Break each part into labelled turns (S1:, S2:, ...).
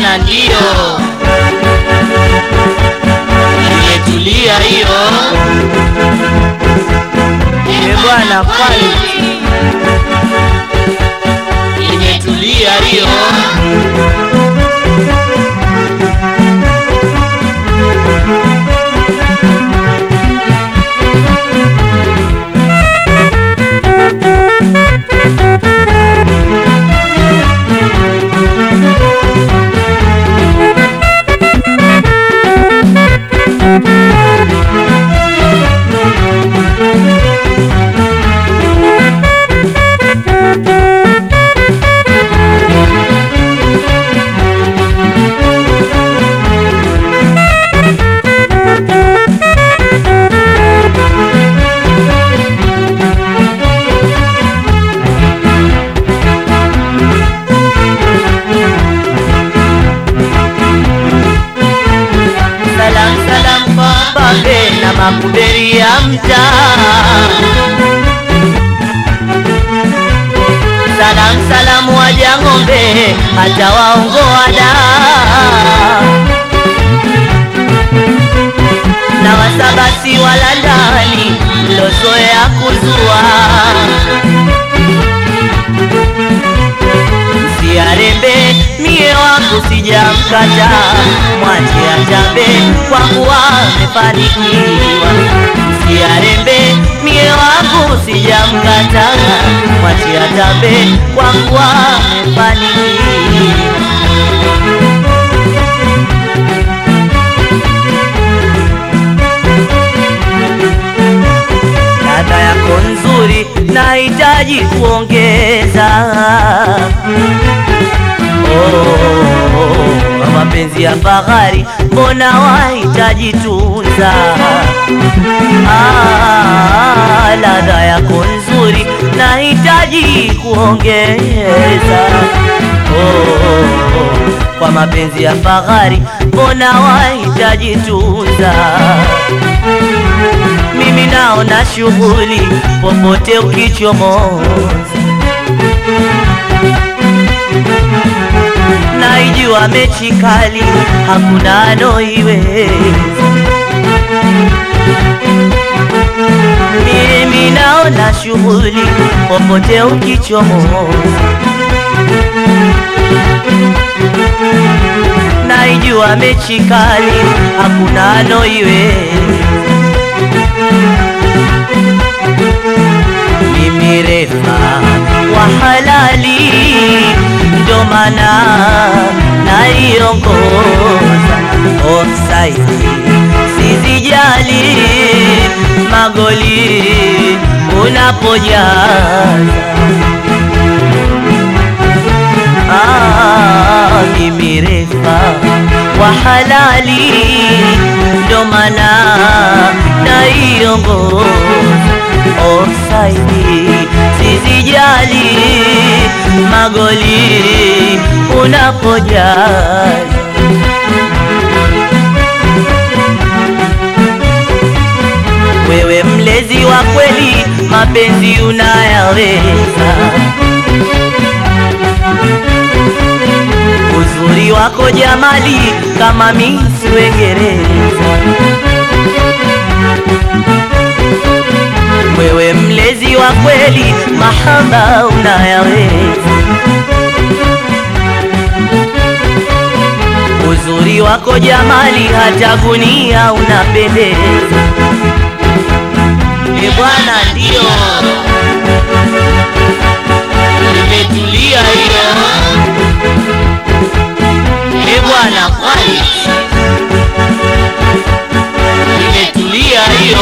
S1: bwana, ndiyo imetulia hiyo. E bwana, quality imetulia hiyo. Salam salam kwa babe na makuberi ya mtaa. Salam salam waja ng'ombe hata waongoa da na wasabasi wala ndani lozoea kuzua Siarembe mie wangu sijamkata, mwache atambe kwa kuwa amefanikiwa. Siarembe mie wangu sijamkata, mwache atambe kwa kuwa amefanikiwa. ladha yako nzuri nahitaji kuongeza oh, mapenzi ya fahari mbona wahitaji tunza ah, ladha yako nzuri nahitaji kuongeza oh, kwa mapenzi ya fahari mbona wahitaji tunza mimi naona shughuli popote ukichomoza, naijua mechi kali, hakuna anoiweza. Mimi naona shughuli popote ukichomoza, naijua mechi kali, hakuna anoiweza. mimi refa wa halali, ndo maana naiongoza offside, sizijali magoli unapojaza Ah, mimi refa wa halali, ndo maana naiongoza offside, sizijali magoli unapojaza wewe mlezi wa kweli, mapenzi unayaweza. Uzuri wako jamali kama Miss Uingereza. Wewe mlezi wa kweli, mahaba unayaweza. Uzuri wako jamali, hata gunia unapendeza. E bwana, ndio imetulia hiyo. E bwana, kwani imetulia hiyo.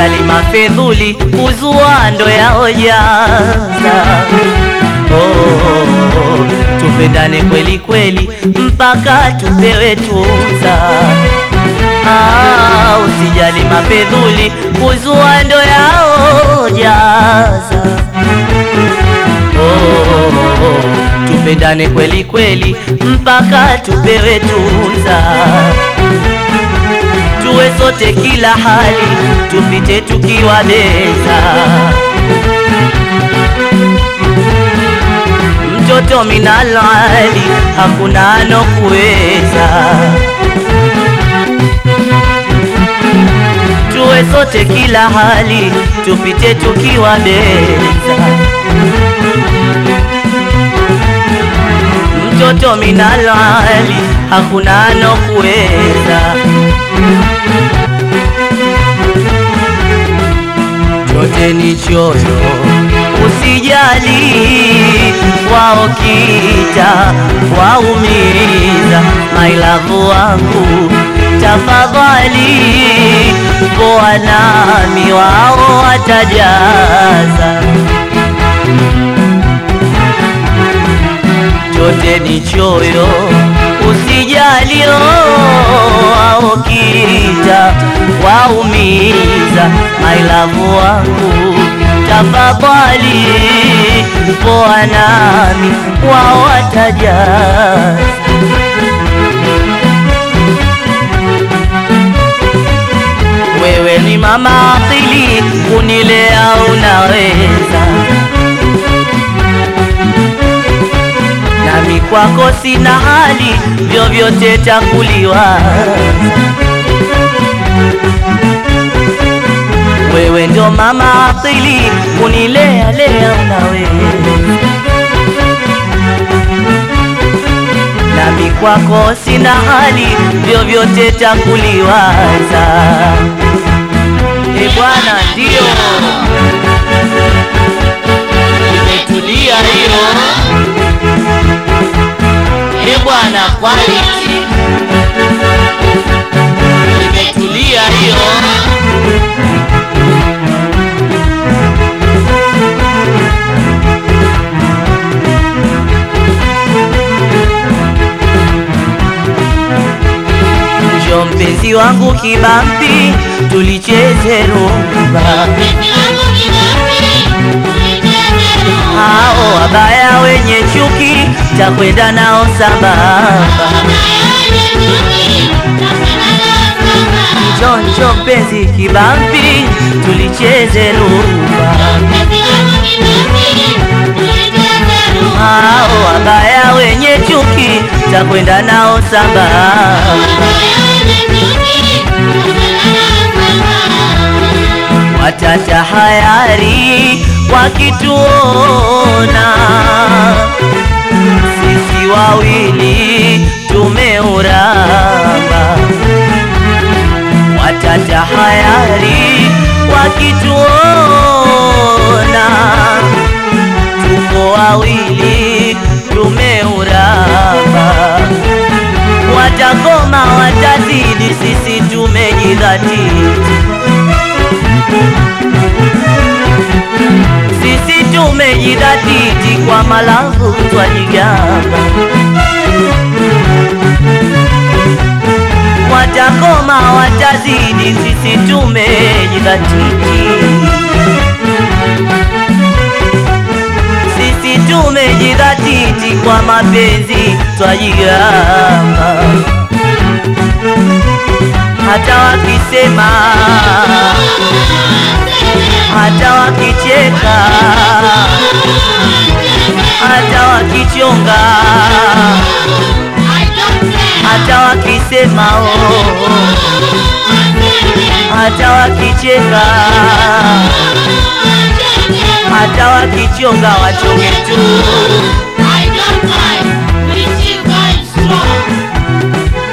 S1: usijali mafedhuli kuzua ndo yaojaza oh, oh, oh. tupendane kweli kweli mpaka tupewe tuza ah, usijali mafedhuli kuzua ndo yaojaza oh, oh, oh. tupendane kweli kweli mpaka tupewe tuza tuwe sote kila hali tupite tukiwa beza mtoto minalali hakuna anokuweza tuwe sote kila hali tupite tukiwa beza mtoto minalali hakuna anokuweza chote ni choyo usijali wao kita waumiza mailavu wangu tafadhali poa nami wao watajaza chote ni choyo usijali wao kita waumiza mailavu wangu tafadhali poa nami wao watajaza wewe ni mama akili kunilea unaweza nami kwako sina hali vyovyote takuliwa wewe ndo mama akili kunilea lea unaweza nami kwako sina hali vyovyote takuliwaza e bwana ndio imetulia hiyo e bwana quality imetulia hiyo njo mpenzi wangu kibambi tulicheze rumba hao wabaya wenye chuki takwenda nao sambamba njo njo mpenzi kibambi tulicheze rumba hao wabaya wenye chuki takwenda nao sambamba watatahayari wakituona sisi wawili tumeuramba watatahayari wakituona tuko wawili tumeuramba watakoma watazidi sisi tumejidhatiti sisi tumejidhatiti kwa malavu twajigamba watakoma watazidi sisi tumejidhatiti sisi tumejidhatiti kwa mapenzi twajigamba hata wakisema hata wakicheka hata wakichonga hata wakisema oh, hata wakicheka hata wakichonga wachonge tu
S2: I don't mind. We still going strong.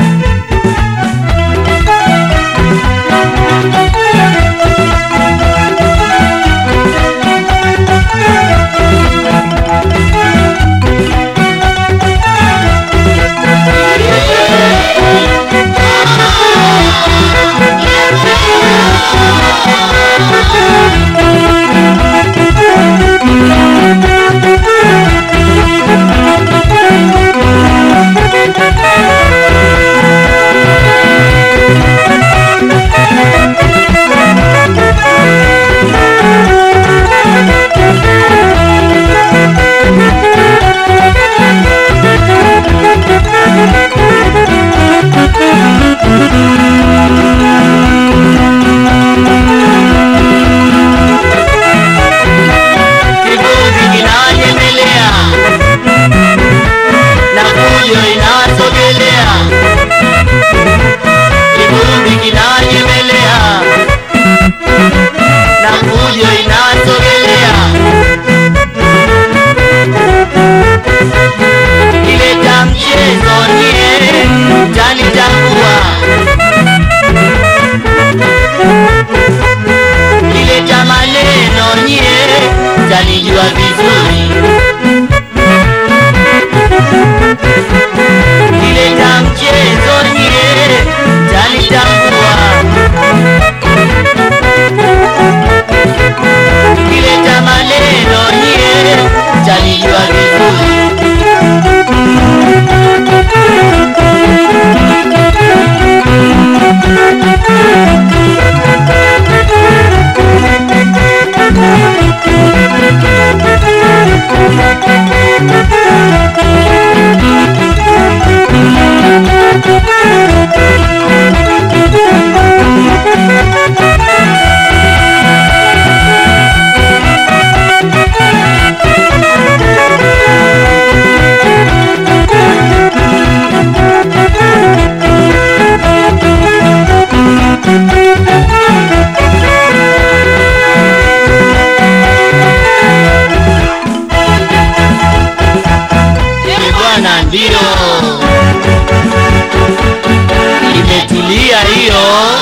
S1: familia hiyo